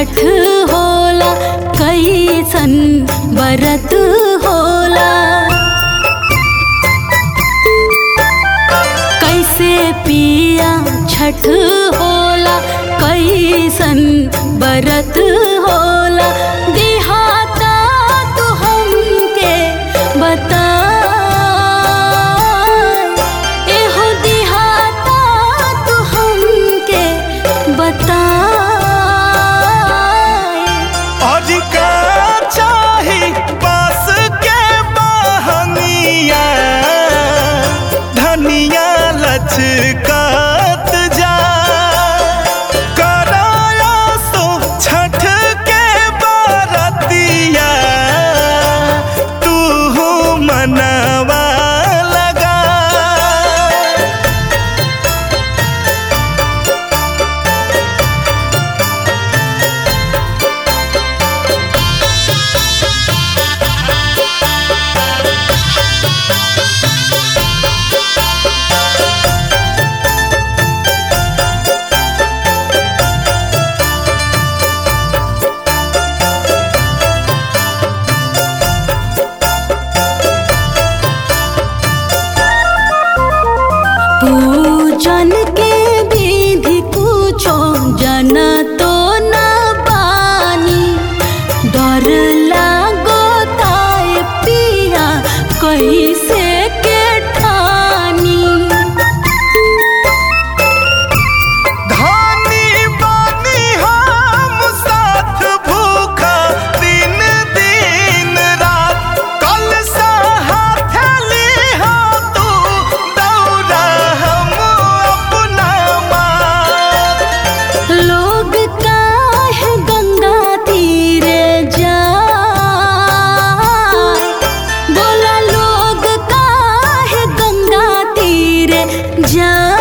छठ होला कैसन बरत होला कैसे पिया छठ होला कैसन बरत होला दिहाता तू हमके बता एहो दिहाता तू हमके बता अधिका चाही बास के बहंगिया धनिया लचकात जा कराया सो छठ के बरतिया तू मनवा लगा पूजन के विधि कुछो जन तो न बानी डर लागो ताय पिया कैसे के ठानी धानी बानी हम साथ भूखा दिन दिन रात कल सा हाथ लिहा तू दौड़ा हम अपना मार लोग काहे गंगा तीरे जाए बोला लोग काहे गंगा तीरे जाए